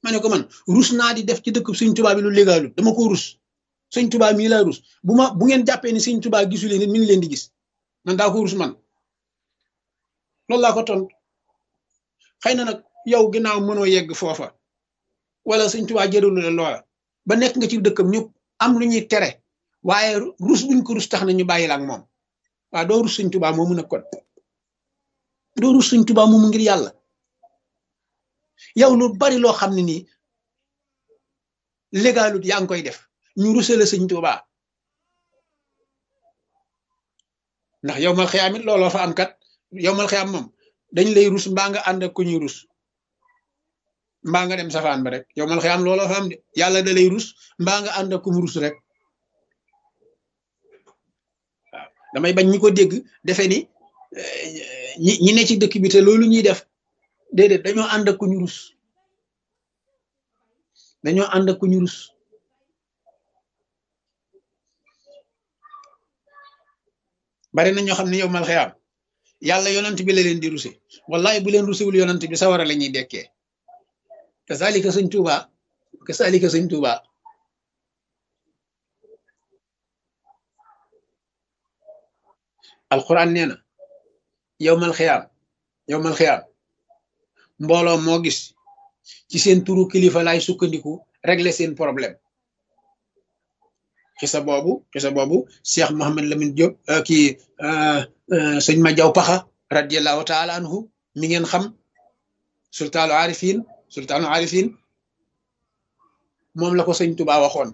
ma ne ko man rus naa di def ci dëkk sëñ Tuubaa bi lu légalul dama ko rus sëñ Tuubaa mii laa rus bu ma bu ngeen jàppee ni sëñ Tuubaa gisu leen nit mi ngi leen di gis man daa ko rus man loolu laa ko tontu xëy na nag yow ginnaaw mënoo yegg foofa wala sëñ Tuubaa jëralu la loola ba nekk nga ci dëkkam ñu am lu ñuy tere waaye rus buñ ko rus tax na ñu bàyyi la ak moom waaw doo rus sëñ Tuubaa moomu nag kon doo rus sëñ Tuubaa moomu ngir yàlla yow lu bari loo xam ne nii légalut yaa ngi koy def ñu rusale sëñ Tuubaa ndax yow mal xiyaam it looloo fa am kat yow mal xiyaam moom dañ lay rus mbaa nga ànd ak ku ñuy rus mbaa nga dem safaan ba rek yow mal xiyaam looloo fa am de yàlla da lay rus mbaa nga ànd ak ku mu rus rek waaw damay bañ ñi ko dégg defe ni ñi ñi ne ci dëkk bi te loolu ñuy def déedéet dañoo ànd ak ku ñu rus dañoo ànd ak ku ñu rus bari na ñoo xam ne yow mal xiyaam yàlla yonant bi la leen di ruse wallahi bu leen rusewul yonant bi sawara la ñuy dekkee kasaalika sëñ Tuuba kasaalika sëñ Tuuba alquran nee na yow mal xiyaam yow mal xiyaam mbooloo moo gis ci seen turu kilifa laay sukkandiku régler seen problème xisa boobu xisa boobu Cheikh Mohammed Lamine Diop kii sëñ ma jaw paxa radiallahu taala anhu mi ngeen xam sultaanu arifin sultaanu arifin moom la ko sëñ Tuba waxoon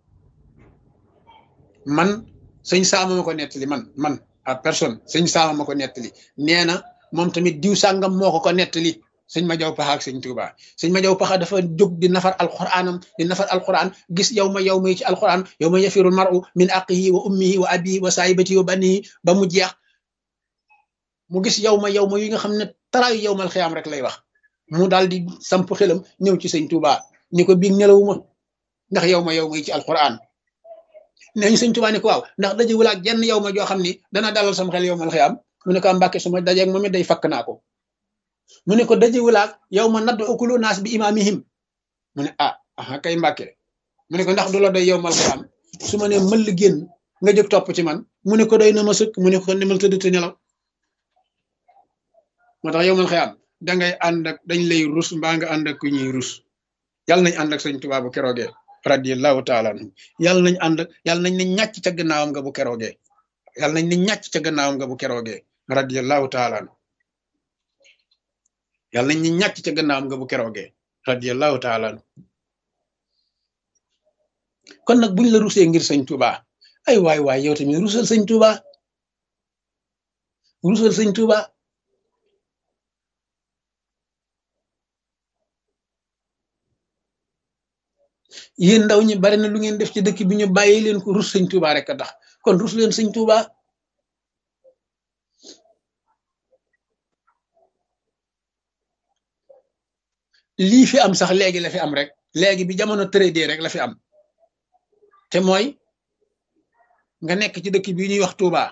man sëñ saama ma ko nettali man man à personne sëñ saama ma ko nettali nee na moom tamit diw sàngam moo ko ko nettali sëñ ma jaw paxa ak sëñ Tuba sëñ ma jaw paxa dafa jóg di nafar alquranam di nafar alquran gis yow ma yow ma yi ci alquran yow ma yafirul maru min aqihi wa ummihi wa abihi wa saahibatihi wa banihi ba mu jeex mu gis yow ma yow ma yi nga xam ne taraayu yow mal xiyaam rek lay wax mu daal di samp xelam ñëw ci sëñ Tuba ni ko biig nelawuma ndax yow ma yow ma yi ci alquran neñ sëñ Tuba ni ko waaw ndax dajewul ak jenn yow ma joo xam ni dana dalal sam xel yow mal xiyaam mu ne ko mbàkke su ma dajeeg moom it day fakk naa ko mu ne ko dajewulaak yow ma nadd okulu naas bi imaamihim mu ne ah aha kay mbàkke mu ne ko ndax du la doy yow mal xiyaam su ma ne mëll génn nga jóg topp ci man mu ne ko doy na ma sëkk mu ne ko demal tëdd te nelaw moo tax yow mal xiyaam dangay ànd ak dañ lay rus mbaa nga ànd ak ku ñuy rus yàlla nañ ànd ak sëñ Tuubaa bu keroogee radiyallahu taala anhu yàlla nañ ànd ak yàlla nañ ne ñàcc ca gannaawam nga bu keroogee yàlla nañ ne ñàcc ca gannaawam nga bu keroogee radiyallahu taala anhu yàlla nañ ne ñàcc ca gannaawam nga bu keroogee radiyallahu taala anhu kon nag buñ la rusee ngir sëñ Tuubaa ay waay waay yow tamit rusal sëñ Tuubaa rusal sëñ Tuubaa yéen ndaw ñi bari na lu ngeen def ci dëkk bi ñu bàyyi leen ko rus sëñ Tuubaa rek a tax kon rus leen sëñ Tuubaa lii fi am sax léegi la fi am rek léegi bi jamono tëradee rek la fi am te mooy nga nekk ci dëkk bi ñuy wax Tuubaa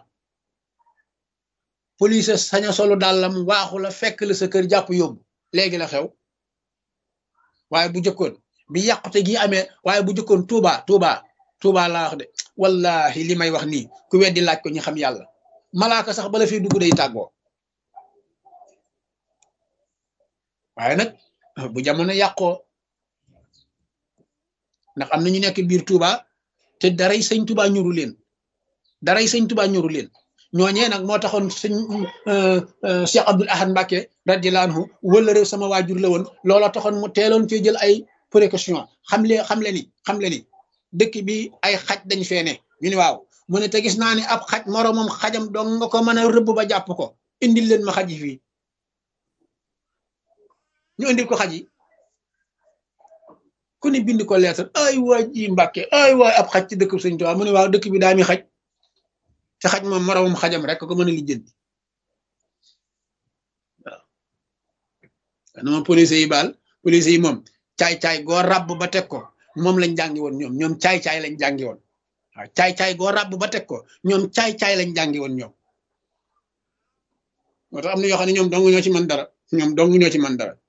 police saña solu dàllam waaxu la fekk la sa kër jàpp yóbbu léegi la xew waaye bu jëkkoon bi yàqute gi amee waaye bu jëkkoon Touba Touba Touba laa wax de wallahi li may wax nii ku weddi laaj ko ñu xam yàlla malaaka sax bala fi dugg day tàggoo waaye nag bu jamono yàqoo ndax am na ñu nekk biir Touba te daray sëñ Touba ñuru leen daray sëñ Touba ñuru leen ñooñee nag moo taxoon sëñ Cheikh Abdoul Ahad Mbacke radiyallahu anhu wala réew sama waajur la woon loola taxoon mu teeloon cee jël ay précaution xam le xam le ni xam le ni dëkk bi ay xaj dañ fee ne ñu ni waaw mu ne te gis naa ni ab xaj moroomam xajam dong nga ko mën a rëbb ba jàpp ko indil leen ma xaj yi fii ñu indil ko xaj yi ku ni bind ko lettre ay waay ji Mbàkke ay waay ab xaj ci dëkk Sëñ Tuubaa mu ne waaw dëkk bi daa mi xaj te xaj moom moroomam xajam rek ko mën a lijjanti waaw dama police yi baal police yi moom caay-caay goo ràbb ba teg ko moom lañ jàngi woon ñoom ñoom caay-caay lañ jàngi woon waaw caay-caay goo ràbb ba teg ko ñoom caay-caay lañ jàngi woon ñoom moo tax am na yoo xam ne ñoom dong ñoo ci mën dara ñoom dong ñoo ci mën dara